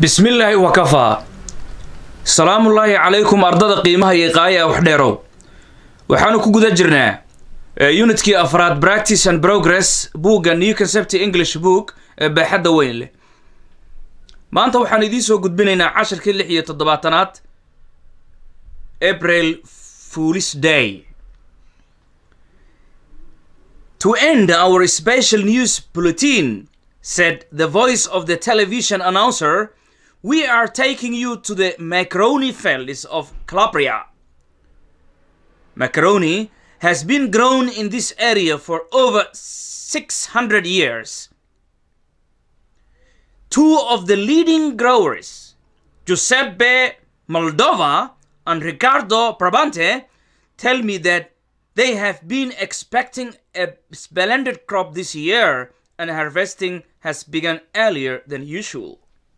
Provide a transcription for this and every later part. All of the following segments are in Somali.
bismillaahi wakafaa salaamullaahi calaykum ardada qiimaha iyo qaaya wax dheerow waxaanu ku guda jirnaa unitkii afraad practice and progress buugga new concept english book ee baaxadda weyn leh maanta waxaan idiin soo gudbinaynaa cashirkii lix iyo toddobaatanaad april foolis day to end our special news bulletin said the voice of the television announcer we are taking you to the macaroni fields of calabria macaroni has been grown in this area for over 600 years two of the leading growers, Giuseppe Moldova and Ricardo Brabante, tell me that they have been expecting a splendid crop this year and harvesting has begun earlier than usual.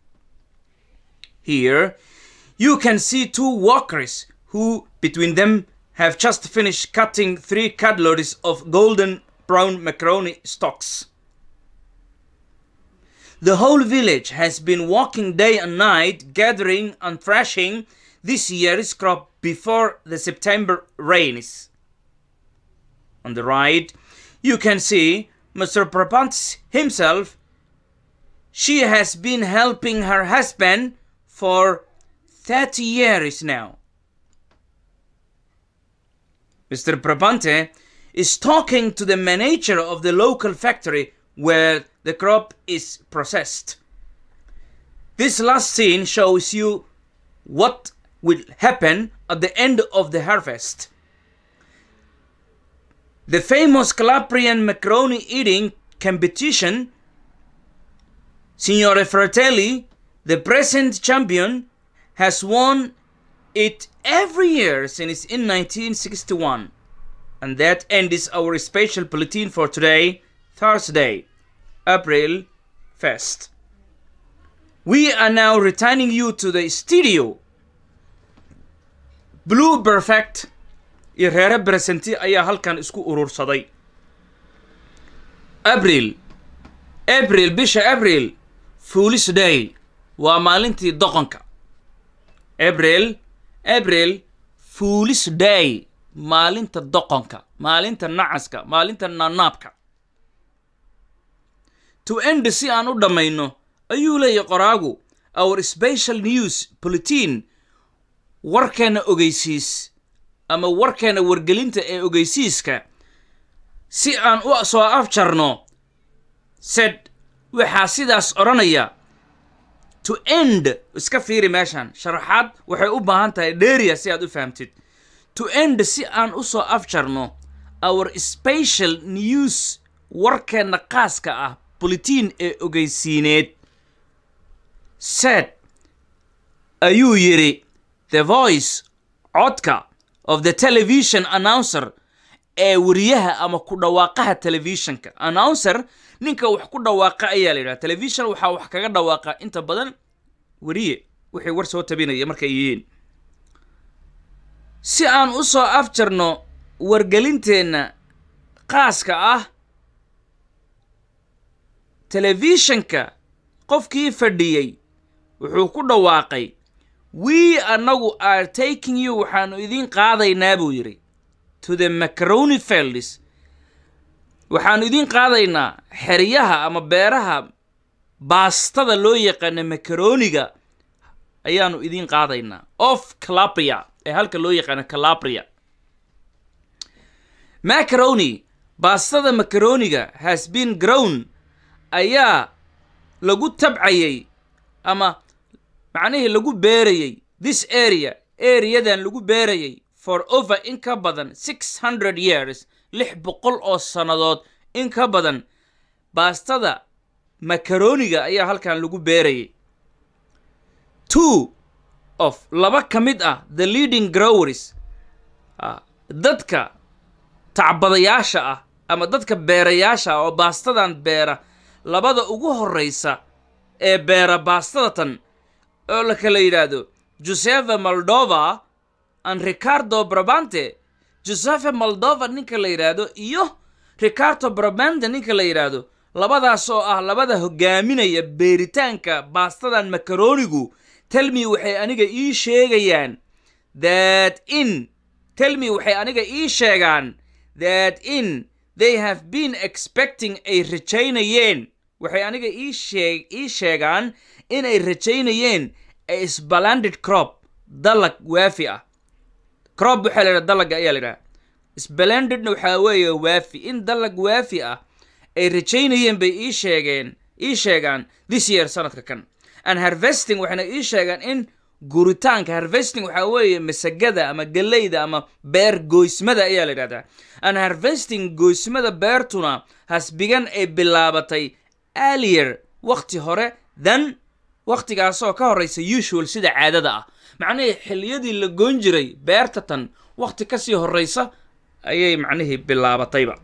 Here, you can see two workers who, between them, have just finished cutting three cutloads of golden brown macaroni stalks. The whole village has been working day and night, gathering and thrashing this year's crop before the September rains. On the right, you can see Mr. Prapant himself. She has been helping her husband for 30 years now. Mr. Prabante is talking to the manager of the local factory where the crop is processed. This last scene shows you what will happen at the end of the harvest. The famous Calabrian macaroni eating competition, Signore Fratelli, the present champion, has won it every year since in 1961. And that ends our special bulletin for today, Thursday, April 1st. We are now returning you to the studio. Blue Perfect iyo reere beresenti ayaa halkan isku urursaday abril abril bisha abril foolis day waa maalintii doqonka abril abril foolis day maalinta doqonka maalinta nacaska maalinta naanaabka to end si aan u dhammayno ayuu leeyahy qoraagu our special news bulletin warkeena ogeysiis ama warkeena wargelinta ee ogeysiiska si aan u soo afjarno sed waxaa sidaas odhanaya to end iska fiiri meeshan sharaxaad waxay u baahan tahay dheeriya si aad u fahamtid to end si aan u soo afjarno our special news warkeenna qaaska ah bulletin ee ogeysiineed sed ayuu yidhi the voice codka of the television announcer ee wariyaha ama ku dhawaaqaha telefishinka announcer ninka wax ku dhawaaqa ayaa la yidhaha television waxaa wax kaga dhawaaqa inta badan wariye wixii war soo tabinaya markay yihiin si aan u soo afjarno wargelinteenna qaaska ah telefishinka qofkii fadhiyey wuxuu ku dhawaaqay we annagu are taking you waxaanu idiin qaadaynaa buu yidhi to the macaroni fields waxaanu idiin qaadaynaa xeryaha ama beeraha baastada loo yaqaana macaroniga ayaanu idiin qaadaynaa of calabria ee halka loo yaqaano calabria macaroni baastada macaroniga has been grown ayaa lagu tabcayay ama macnihii lagu beerayay this area areadan lagu beerayay for over in ka badan six hundred years lix boqol oo sannadood in ka badan baastada macaroniga ayaa halkan lagu beerayay two of laba ka mid ah the leading growers dadka tacbadayaasha ah ama dadka beerayaasha ah oo baastadan beera labada ugu horreysa ee beera baastada tan oo la kala yidhaahdo josefe moldova and ricardo brabante josefe moldova ninka la yidhaahdo iyo ricardo brabante ninka la yidhaahdo labadaas oo ah labada hogaaminaya beeritaanka baastadan makaroonigu telmi waxay aniga ii sheegayaan that in telmi waxay aniga ii sheegaan that in they have been expecting ay rajaynayeen waxay aniga ii sheeg ii sheegaan inay rajaynayeen a sbalanded crop dalag waafi ah crop waxaa la yidhaha dalaga ayaa la yidhaha sbalandedna waxaa weeye waafi in dalag waafi ah ay rajaynayeen bay ii sheegeen ii sheegaan this year sanadka kan and harvesting waxayna ii sheegaan in guritaanka harvesting waxaa weeye masagada ama galleyda ama beer goysmada ayaa la yidhahdaa and harvesting goysmada beertuna hasbigan ay bilaabatay alier wakti hore than waktigaasoo ka horraysa usual sida caadada ah macnihii xilliyadii la goyn jiray beerta tan wakti kasii horraysa ayay macnihii bilaabatayba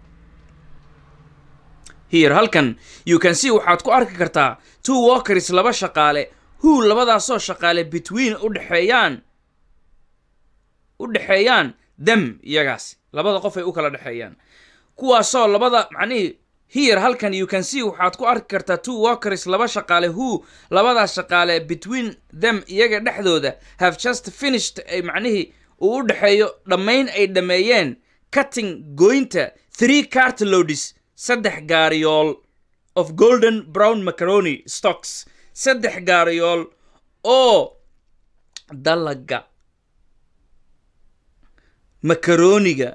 here halkan you can see waxaad ku arki kartaa two walkers laba shaqaale who labadaasoo shaqaale between u dhexeeyaan u dhexeeyaan them iyagaasi labada qof ay u kala dhexeeyaan kuwaasoo labada macnihii here halkan you can see waxaad ku arki kartaa two walkers laba shaqaale who labadaas shaqaale between them iyaga dhexdooda have just finished ay macnihii uu u dhexeeyo dhammayn ay dhammeeyeen cutting goynta three cartloads saddex gaariyool of golden brown macaroni stocks saddex gaariyool oo dalaga makarooniga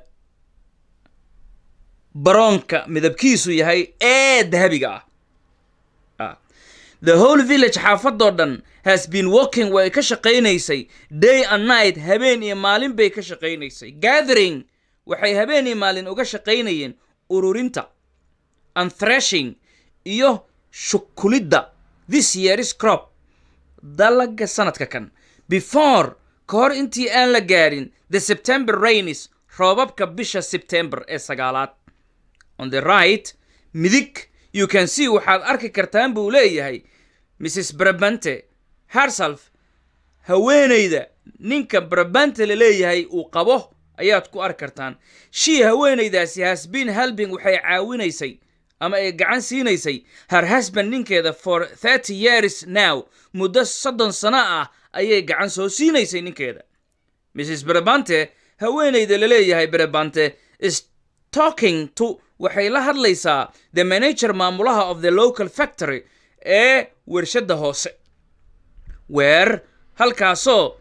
baroonka midabkiisu yahay ee dahabiga ah the whole village xaafadoo dhan has been walking way ka shaqaynaysay day and night habeen iyo maalin bay ka shaqaynaysay gathering waxay habeen iyo maalin uga shaqaynayeen ururinta and thrashing iyo shukulidda this yearis crop dalaga sanadka kan before ka hor intii aan la gaadhin the september rainis roobabka bisha september ee sagaalaad on the right midig you can see waxaad arki kartaan buu leeyahay mrs brabante herself haweenayda ninka brabante la leeyahay uu qabo ayaad ku arki kartaan shii haweenaydaasi has been helping waxay caawinaysay ama ay gacan siinaysay her husband ninkeeda for thirty years now muddo soddon sano ah ayay gacan soo siinaysay ninkeeda mrs brabante haweenayda la leeyahay brabante is talking to waxay la hadlaysaa the manager maamulaha of the local factory ee wershadda hoose weer halkaasoo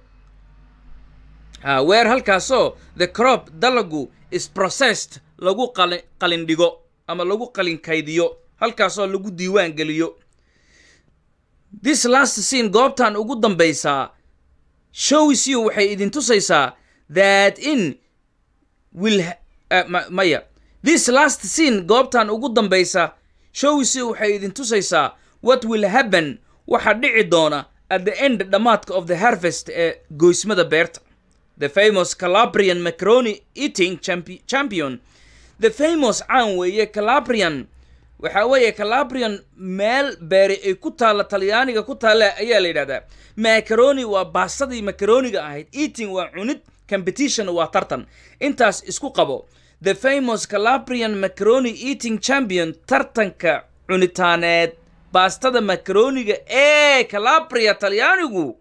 weer halkaasoo the crop dalagu is processed lagu qalin dhigo ama lagu qalin kaydiyo halkaasoo lagu diiwaan geliyo this last scene goobtan ugu dambaysaa shows you waxay idin tusaysaa that in will uh, maya this last scene goobtan ugu dambaysa shows you waxay idin tusaysaa what will happen waxa dhici doona at the end dhammaadka of the harvest ee goysmada beerta the famous calabrian macaroni eating champion the famous caan weeye calabrian waxa weeye calabrian meel beeri ay ku taalla talyaaniga ku taalla ayaa la yidhahdaa macaroni waa baasadii macaroniga ahayd eating waa cunid competition waa tartan intaas isku qabo the famous calabrian macaroni eating champion tartanka cunitaaneed baastada macaroniga ee calabria talyaanigu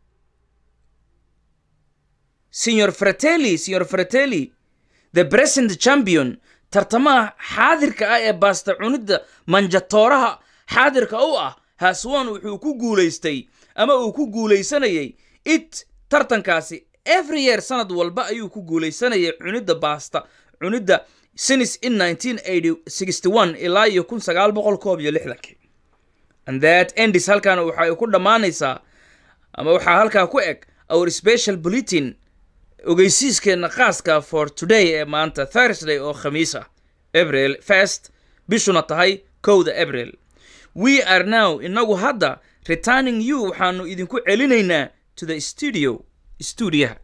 signor fratelli signor fratelli the present champion tartamaha xaadirka ah ee baasta cunidda manjatooraha xaadirka u ah haswan wuxuu ku guulaystay ama uu ku guulaysanayay it tartankaasi every year sanad walba ayuu ku guulaysanayay cunidda baasta cunidda sinis in ilaa iyo kun sagaal boqol koob iyo lixdankii and that endis halkan waxa ay ku dhammaanaysaa ama waxaa halkaa ku eg our special bulletin ogeysiiskeenna khaaska for today ee maanta thursday oo khamiis ah abril first bishuna tahay kowda abril we are now inagu hadda returning you waxaanu idinku celinaynaa to the studio stuudiyaha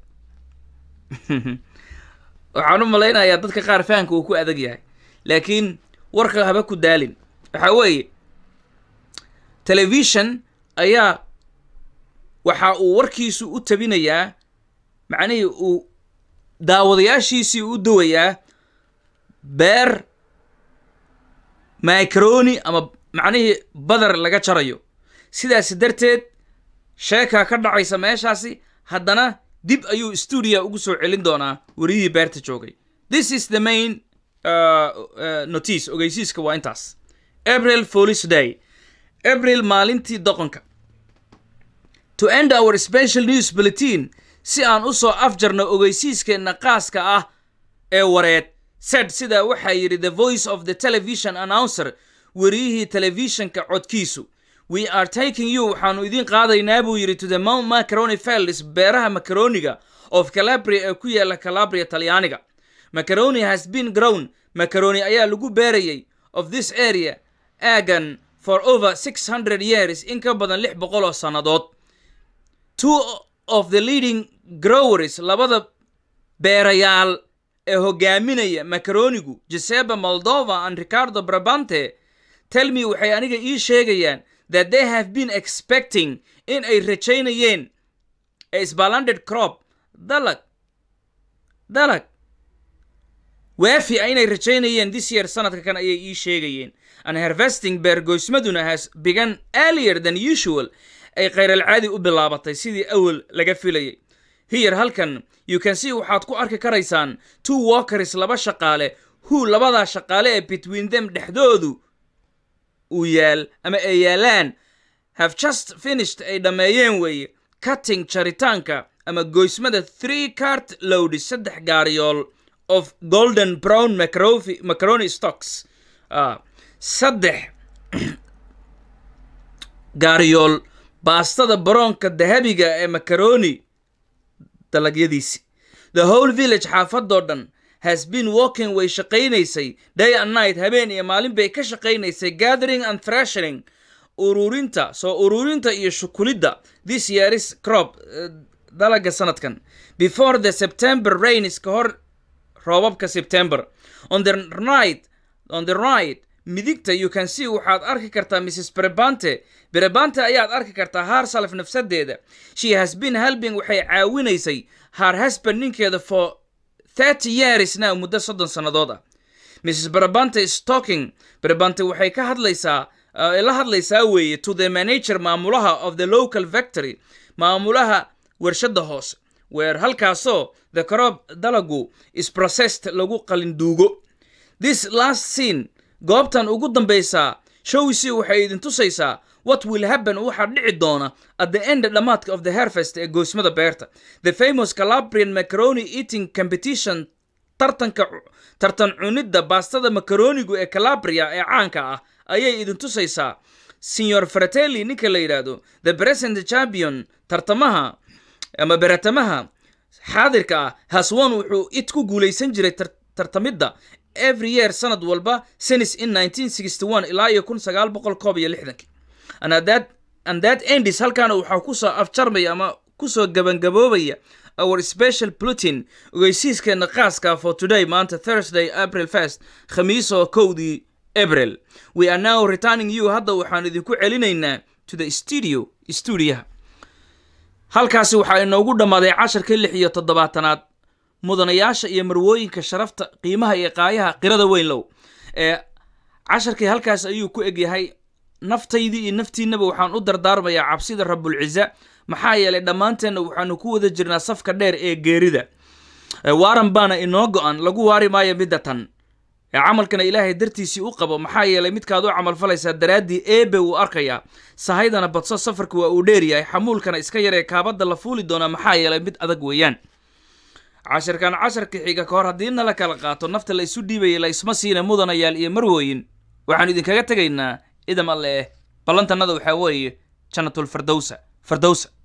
waxaan u malaynayaa dadka qaar fahamka uu ku adag yahay laakiin warka haba ku daalin waxaa weeye telefishon ayaa waxa uu warkiisu u tabinayaa macnihii uu daawadayaashiisii u duwayaa beer macaroni ama macnihii badar laga jarayo sidaas darteed sheekaa ka dhacaysa meeshaasi haddana dib ayuu stuudia ugu soo celin doonaa weriyihii beerta joogay this is the main uh, uh, notice ogeysiiska waa intaas april police day april maalintii doqonka to end our special news bulletin si aan u soo afjarno ogeysiiskeenna qaaska ah ee wareed said sidaa waxaa yidhi the voice of the television announcer weriyihii telefishinka codkiisu we are taking you waxaanu idiin qaadaynaa buu yidhi to the mount macaroni fields beeraha macaroniga of calabria ee ku yaala calabria talyaaniga macaroni has been grown macaroni ayaa lagu beerayay of this area aagan for over six hundred years in ka badan lix boqol oo sannadood two of the leading growers labada beerayaal ee hogaaminaya macaronigu giuseppe moldova and ricardo brabante tell me waxay aniga ii sheegayaan that they have been expecting in ay rajaynayeen a sbalanded crop dalag dalag waafi a inay rajaynayeen this year sanadka kan ayay ii sheegayeen and harvesting beergoysmaduna has begun earlier than usual ay khayralcaadi u bilaabatay sidii awal laga filayay hiyar halkan you can see waxaad ku arki karaysaan two walkers laba shaqaale who labadaa shaqaale ee between them dhexdoodu uu yaal ama ay yaalaan have just finished ay dhammeeyeen weeye cutting jaritaanka ama goysmada three cart lowdi saddex gaariyool of golden brown macaroni, macaroni stocks uh, saddex gaariyool baastada baroonka dahabiga ee macaroni dalagyadiisi the whole village xaafadoo dhan has been walking way shaqaynaysay day and night habeen iyo maalin bay ka shaqaynaysay gathering and thrashing ururinta soo ururinta iyo shukulidda this yearis crop uh, dalaga sanadkan before the september rains ka hor roobabka september on the right on the right midigta you can see waxaad arki kartaa mrs brebante brebante ayaad arki kartaa haar salaf nafsadeeda she has been helping waxay caawinaysay haar husband ninkeeda for thirty years now muddo soddon sannadood ah mrs brebante is talking brebante waxay ka hadlaysaa uh, la hadlaysaa weeye to the manager maamulaha of the local factory maamulaha warshadda hoose weer halkaasoo the crop dalagu is processed lagu qalinduugo this last scene goobtan ugu dambaysaa showsi waxay idin tusaysaa what will happen waxaa dhici doona at the end dhammaadka of the harvest ee goosmada beerta the famous calabrian macaroni eating competition tartanka tartan cunidda baastada macaronigu ee calabria ee caanka ah ayay idin tusaysaa signor fratelli ninka la yidhaahdo the present champion tartamaha ama beratamaha xaadirka ah haswan wuxuu it ku guulaysan jiray tartamidda every year sanad walba senis in 1961 ilaa iyo kun sagaal boqol koob iyo lixdankii and that and that endis halkaana waxaa kusoo afjarmaya ama kusoo gabangaboobaya our special plutin ogeysiiskeena qaaska for today maanta thursday april first khamiis oo kowdii april we are now returning you hadda waxaan idinku celinaynaa to the studio stuudiyaha halkaasi waxaa inoogu dhammaaday casharkii lix iyo toddobaatanaad mudanayaasha iyo marwooyinka sharafta qiimaha iyo qaayaha qirada weyn low ee casharkii halkaas ayuu ku egyahay naftaydii iyo naftiinnaba waxaan u dardaarmayaa cabsida rabulciza maxaa yeelay dhammaanteenna waxaanu ku wada jirnaa safka dheer ee geerida waaran baana inoo go-an lagu waari maayo midda tan ee camalkana ilaahay dartiisii u qabo maxaa yeelay midkaad u camalfalaysaa daraaddii eebe wuu arkayaa sahaydana badso safarka waa uu dheeryahay xamuulkana iska yaree kaabadda la fuuli doonaa maxaa yeelay mid adag weeyaan cashirkan casharka xiga ka hor haddii nala kala qaato nafta la isu dhiibaya la isma siina mudanayaal iyo marwooyin waxaanu idinkaga tegaynaa idam alle eh ballantannada waxaa weeye jannatul fardowsa fardowsa